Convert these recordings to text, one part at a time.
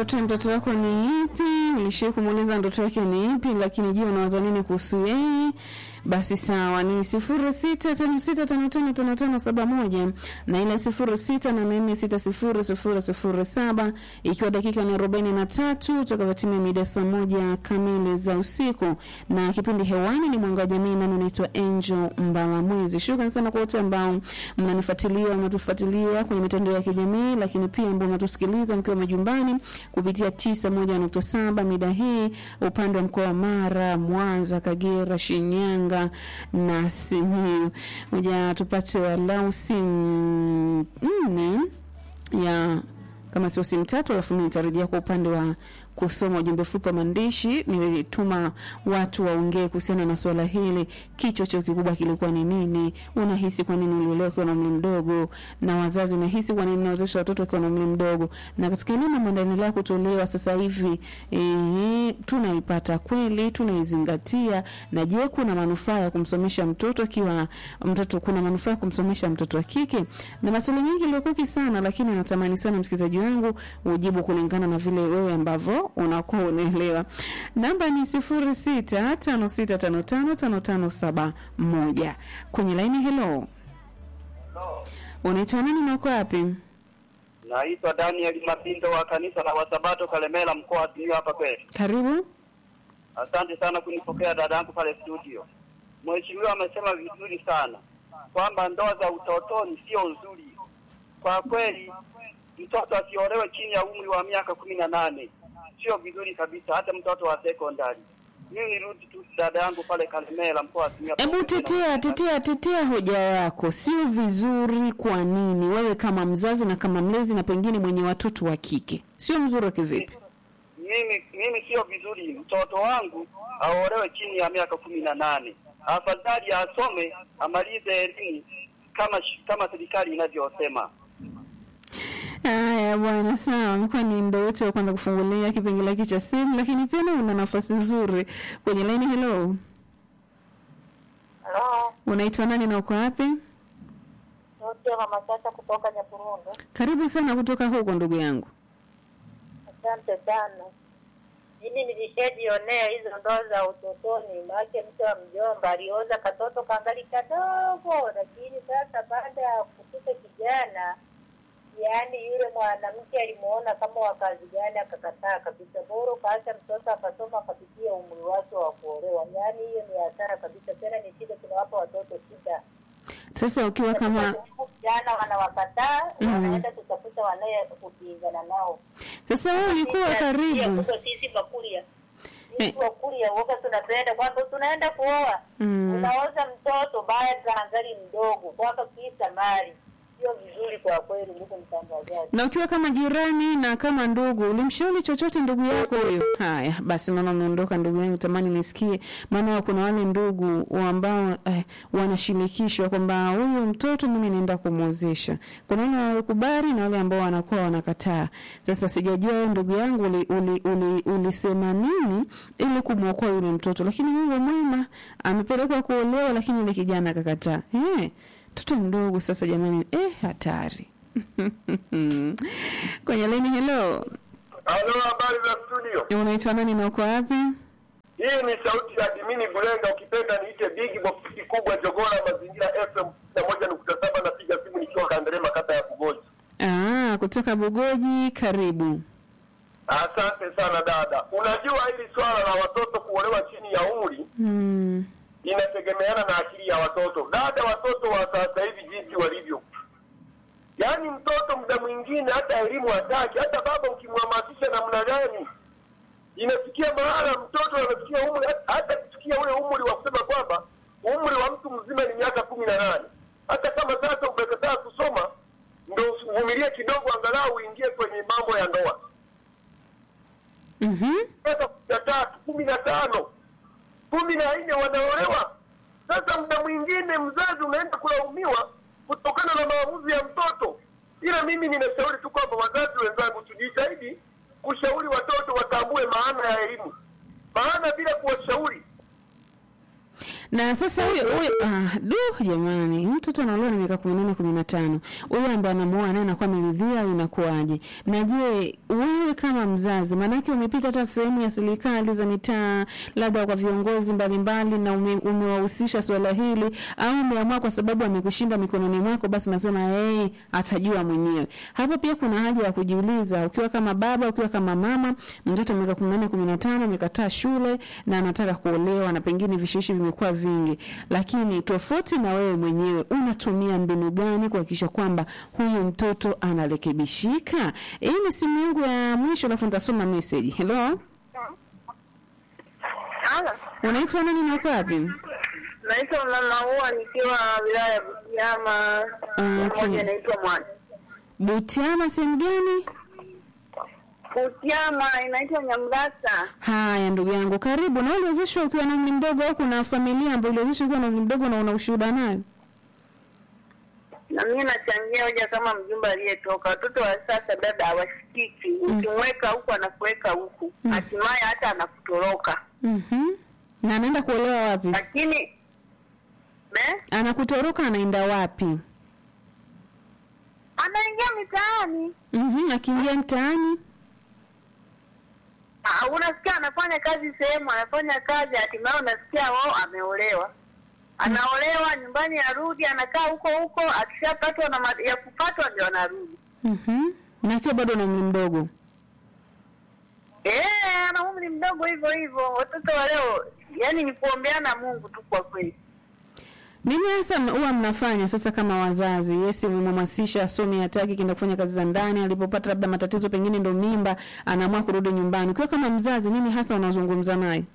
ndoto ya mtoto wako ni ipi? Ulishai kumuuliza ndoto yake ni ipi? Lakini je, unawaza nini kuhusu yeye? Basi sawa, ni sifuri sita tano sita tano tano tano tano saba moja na ile sifuri sita nane nne sita sifuri sifuri sifuri saba ikiwa dakika ni arobaini na tatu utakavyotimia mida saa moja kamili za usiku, na kipindi hewani ni mwanga wa jamii, nami naitwa Angel Mbalamwezi. Shukrani sana kwa wote ambao mnanifuatilia, mnatufuatilia kwenye mitandao ya kijamii, lakini pia ambao mnatusikiliza mkiwa majumbani kupitia tisa moja nukta saba mida hii upande wa mkoa wa Mara, Mwanza, Kagera, Shinyanga na Simiyu. Moja tupate walau simu nne ya kama sio simu tatu, alafu mimi nitarejea kwa upande wa kusoma ujumbe fupi wa maandishi. Nilituma watu waongee kuhusiana na swala hili, kichwa chao kikubwa kilikuwa ni nini? Unahisi kwa nini uliolewa ukiwa na umri mdogo? Na wazazi, unahisi kwa nini mnawezesha watoto wakiwa na umri mdogo? Na katika elimu ambayo inaendelea kutolewa sasa hivi eh, tunaipata kweli, tunaizingatia? Na je, kuna manufaa ya kumsomesha mtoto akiwa mtoto, kuna manufaa ya kumsomesha mtoto wa kike? Na maswali mengi yaliyokuwa sana, lakini natamani sana msikilizaji wangu ujibu kulingana na vile wewe ambavyo unakuwa unaelewa. Namba ni sifuri sita tano sita tano tano tano tano saba moja. Kwenye laini, hello, unaitwa nani na uko wapi? Naitwa Daniel Mapindo wa kanisa la Wasabato Kalemela, mkoa wa Simiyu hapa kwetu. Karibu. Asante sana kunipokea dada yangu pale studio. Mheshimiwa amesema vizuri sana kwamba ndoa za utotoni sio nzuri. Kwa kweli, mtoto asiolewe chini ya umri wa miaka kumi na nane sio vizuri kabisa, hata mtoto wa sekondari. Mimi nirudi tu dada yangu pale Kalemela, mkoa wa Simiyu. hapa Hebu kwetu. tetea tetea tetea hoja yako, sio vizuri. Kwa nini wewe kama mzazi na kama mlezi na pengine mwenye watoto wa kike sio mzuri wa kivipi? mimi mimi sio vizuri mtoto wangu aolewe chini ya miaka kumi na nane. Afadhali asome amalize elimu kama sh- kama serikali inavyosema. Haya bwana, sawa, mkuwa ni muda wote wa kwanza kufungulia kipengele hiki cha simu, lakini pia nawe una nafasi nzuri kwenye laini. Hello, Halo, unaitwa nani na uko wapi? sauti ya mama Chacha kutoka Nyaburundu. Karibu sana kutoka huko ndugu yangu. Asante sana. Mimi nilishajionea hizo ndoa za utotoni, maake mke wa mjomba alioza katoto kangali kadogo, lakini sasa baada ya kufika kijana, yaani yule mwanamke alimuona kama wakazi gani, akakataa kabisa. Bora ukaacha mtoto akasoma akapitia umri wake wa kuolewa, yaani hiyo ni hasara kabisa. Tena ni shida, tunawapa watoto shida. Sasa ukiwa kama vijana wanawakataa, Mhm. wanaenda kutafuta wanaye kupingana nao. sasa wewe ulikuwa karibu Huko sisi Bakuria Eh. sisi Bakuria woga tunapenda kwamba tunaenda kuoa Mm. unaoza mtoto baada angali mdogo kwamba kisa mali sio vizuri kwa kweli, ndugu mtangazaji. na ukiwa kama jirani na kama ndugu, ulimshauri chochote ndugu yako huyo? Haya basi, naona umeondoka ndugu yangu, tamani nisikie, maana kuna wale ndugu ambao eh, wanashirikishwa kwamba huyu mtoto mimi naenda kumwozesha. Kuna wale wanakubali na wale ambao wanakuwa wanakataa. Sasa sijajua wewe ndugu yangu uli, uli, uli, ulisema nini ili kumwokoa yule mtoto, lakini Mungu mwema amepelekwa kuolewa, lakini yule kijana akakataa. Eh, mtoto mdogo sasa, jamani, eh, hatari kwenye leni. Hello, Halo, habari za studio. unaitwa nani na uko wapi? Hii ni sauti ya Dimini Bulenga, ukipenda niite Big Box kubwa Jogora, mazingira FM na moja nukta saba. Napiga simu nikiwa Kanderema, kata ya Kugoji. Ah, kutoka Bugoji, karibu. Asante sana dada. Unajua hili swala la watoto kuolewa chini ya umri Hmm. inategemeana na akili ya watoto. Dada, watoto wa sasa hivi jinsi walivyo, yaani mtoto muda mwingine hata elimu hataki, hata baba ukimhamasisha namna gani, inafikia mahala mtoto anafikia umri, hata kufikia ule umri wa kusema kwamba umri wa mtu mzima ni miaka kumi na nane. Hata kama sasa umekataa kusoma, ndo uvumilie kidogo, angalau uingie kwenye mambo ya ndoa. Mhm. Miaka kumi na tatu, kumi na tano, kumi na nne wanaolewa. Sasa muda mwingine mzazi unaenda kulaumiwa kutokana na maamuzi ya mtoto. Ila mimi ninashauri tu kwamba wazazi wenzangu, tujitahidi kushauri watoto watambue maana ya elimu, maana bila kuwashauri na sasa huyo huyo ah, du jamani mtoto anaolewa na miaka kumi nane kumi na tano huyo ambaye anamuoa naye anakuwa ameridhia au inakuwaje na je wewe kama mzazi maanake umepita hata sehemu ya serikali za mitaa labda kwa viongozi mbalimbali na ume, umewahusisha suala hili au umeamua kwa sababu amekushinda mikononi mwako basi unasema hey, atajua mwenyewe hapo pia kuna haja ya kujiuliza ukiwa kama baba ukiwa kama mama mtoto wa miaka kumi na nane kumi na tano amekataa shule na anataka kuolewa na pengine vishawishi vimekuwa vingi lakini tofauti na wewe mwenyewe unatumia mbinu gani kuhakikisha kwamba huyu mtoto anarekebishika hii ni simu yangu ya mwisho alafu nitasoma message hello Halo, unaitwa nani na uko wapi naitwa Mama Ua nikiwa wilaya ya Butiama, Okay. moja inaitwa Mwana. butiama sehemu gani Butiama inaitwa Nyamrasa. haya ndugu yangu karibu na uliwezeshwa ukiwa na umri mdogo au kuna familia ambayo uliwezeshwa ukiwa na umri mdogo na una ushuhuda nayo Na mimi nachangia hoja kama mjumbe aliyetoka. Watoto wa sasa dada hawashikiki, ukimweka huku anakuweka huku, hatimaye hata anakutoroka. Mhm. na anaenda kuolewa wapi Lakini ne? anakutoroka anaenda wapi anaingia mitaani Mhm, akiingia mtaani Ah, unasikia anafanya kazi sehemu, anafanya kazi, hatimaye unasikia wao ameolewa. Anaolewa nyumbani, arudi anakaa huko huko, akishapatwa na ma- ya kupatwa ndio anarudi. Mhm. na akiwa bado na umri mdogo Eh, ana umri mdogo hivyo hivyo. Watoto wa leo, yani ni kuombeana Mungu tu kwa kweli. nini hasa mna- huwa mnafanya sasa kama wazazi yesi umemhamasisha asome hataki kienda kufanya kazi za ndani alipopata labda matatizo pengine ndo mimba anaamua kurudi nyumbani ukiwa kama mzazi nini hasa unazungumza naye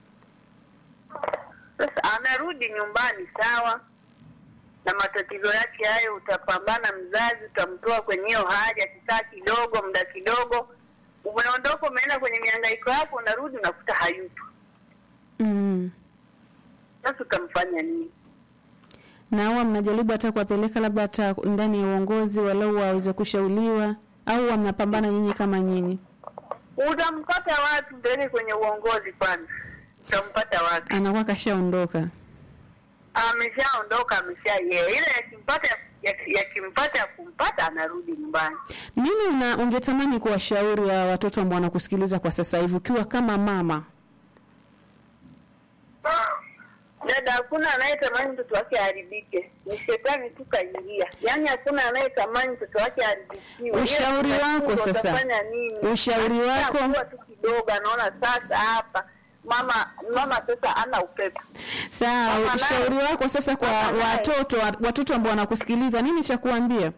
Sasa anarudi nyumbani sawa, na matatizo yake hayo, utapambana mzazi, utamtoa kwenye hiyo hali, akikaa kidogo, muda kidogo, umeondoka, umeenda kwenye mihangaiko yako, unarudi unakuta hayupo. mm. Sasa utamfanya nini? na huwa mnajaribu hata kuwapeleka labda hata ndani ya uongozi walau waweze kushauriwa au huwa mnapambana nyinyi kama nyinyi Utampata wapi? Mpeleke kwenye uongozi kwanza, utampata wapi? anakuwa kashaondoka Ameshaondoka, amesha yeye, ile yakimpata yakimpata ya kumpata, anarudi nyumbani. nini una ungetamani kuwashauri wa watoto ambao wanakusikiliza kwa sasa hivi ukiwa kama mama Dada, hakuna anayetamani mtoto wake aharibike, ni shetani tu kaingia. Yaani hakuna anayetamani mtoto wake aharibikiwe. Ushauri Yeye wako unashindwa sasa. utafanya nini? Ushauri wako. Akishakuwa tu kidogo, anaona sasa hapa mama mama sasa ana upepo. sawa Mama naye- ushauri wako sasa kwa Mama naye- watoto wa- watoto ambao wanakusikiliza nini cha kuambia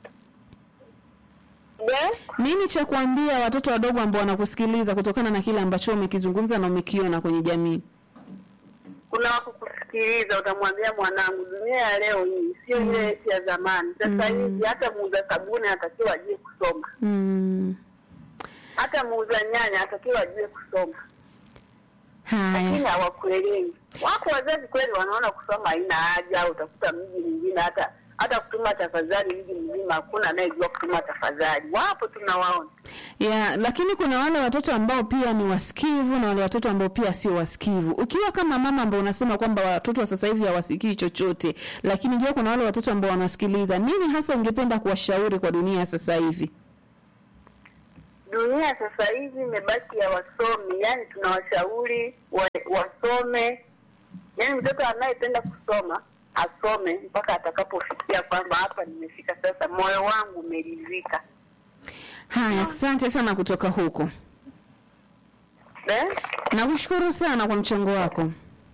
Je? nini cha kuambia watoto wadogo ambao wanakusikiliza kutokana na kile ambacho umekizungumza na umekiona kwenye jamii Kuna wako kusikiliza, utamwambia mwanangu, dunia ya leo hii sio ile yetu ya zamani. Sasa hivi hata muuza sabuni anatakiwa ajue kusoma, mm. hata muuza nyanya anatakiwa ajue kusoma. lakini haya hawakuelewi. Wako wazazi kweli wanaona kusoma haina haja, utakuta mji mwingine hata hata kutuma tafadhali mji mzima hakuna anayejua kutuma tafadhali. Wapo tunawaona. ya lakini kuna wale watoto ambao pia ni wasikivu na wale watoto ambao pia sio wasikivu ukiwa kama mama ambao unasema kwamba watoto wa sasa hivi hawasikii chochote lakini jua kuna wale watoto ambao wanasikiliza nini hasa ungependa kuwashauri kwa dunia ya sasa hivi Dunia sasa hivi imebaki ya wasomi, yani tunawashauri wa, wasome. Yani mtoto anayependa kusoma asome mpaka atakapofikia kwamba hapa nimefika sasa, moyo wangu umeridhika. haya asante sana kutoka huko Eh? nakushukuru sana kwa mchango wako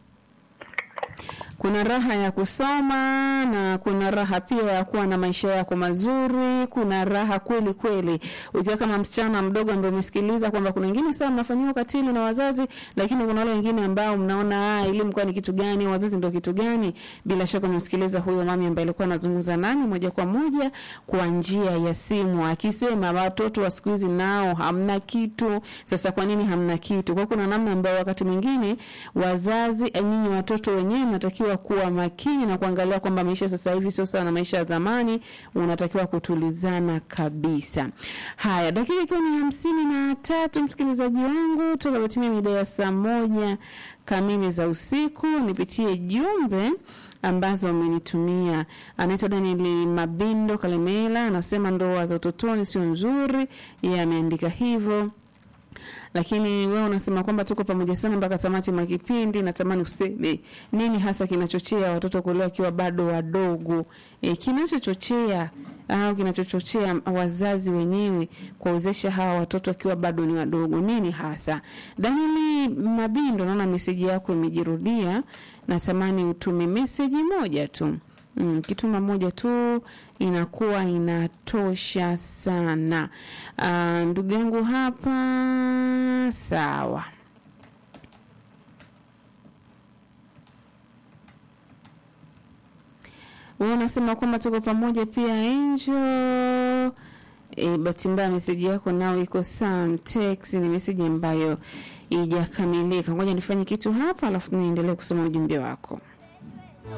kuna raha ya kusoma na kuna raha pia ya kuwa na maisha yako mazuri kuna raha kweli kweli ukiwa kama msichana mdogo ambaye umesikiliza kwamba kuna wengine sana mnafanyiwa ukatili na wazazi lakini kuna wale wengine ambao mnaona ah elimu kwa ni kitu gani wazazi ndio kitu gani bila shaka umemsikiliza huyo mami ambaye alikuwa anazungumza nani moja kwa moja kwa njia ya simu akisema watoto wa siku hizi nao hamna kitu sasa kwa nini hamna kitu kwa kuna namna ambayo wakati mwingine wazazi eh, nyinyi watoto wenyewe mnatakiwa unatakiwa kuwa makini na kuangalia kwamba maisha sasa hivi sio sawa na maisha ya zamani, unatakiwa kutulizana kabisa. Haya, dakika ikiwa ni hamsini na tatu, msikilizaji wangu, tutakapotimia mida ya saa moja kamili za usiku, nipitie jumbe ambazo amenitumia. Anaitwa Daniel Mabindo Kalemela, anasema ndoa za utotoni sio nzuri, yeye ameandika hivyo lakini wewe unasema kwamba tuko pamoja sana mpaka tamati mwa kipindi. Natamani useme nini hasa kinachochea watoto kuolewa wakiwa bado wadogo, e, kinachochochea au kinachochochea wazazi wenyewe kuwawezesha hawa watoto wakiwa bado ni wadogo, nini hasa? Danieli Mabindo, naona meseji yako imejirudia, natamani utume meseji moja tu. Mm, kituma moja tu inakuwa inatosha sana. Uh, ndugu yangu hapa sawa. Wewe unasema kwamba tuko pamoja pia Angel. E, bahati mbaya meseji yako nao iko some text, ni meseji ambayo ijakamilika. Ngoja nifanye kitu hapa alafu niendelee kusoma ujumbe wako.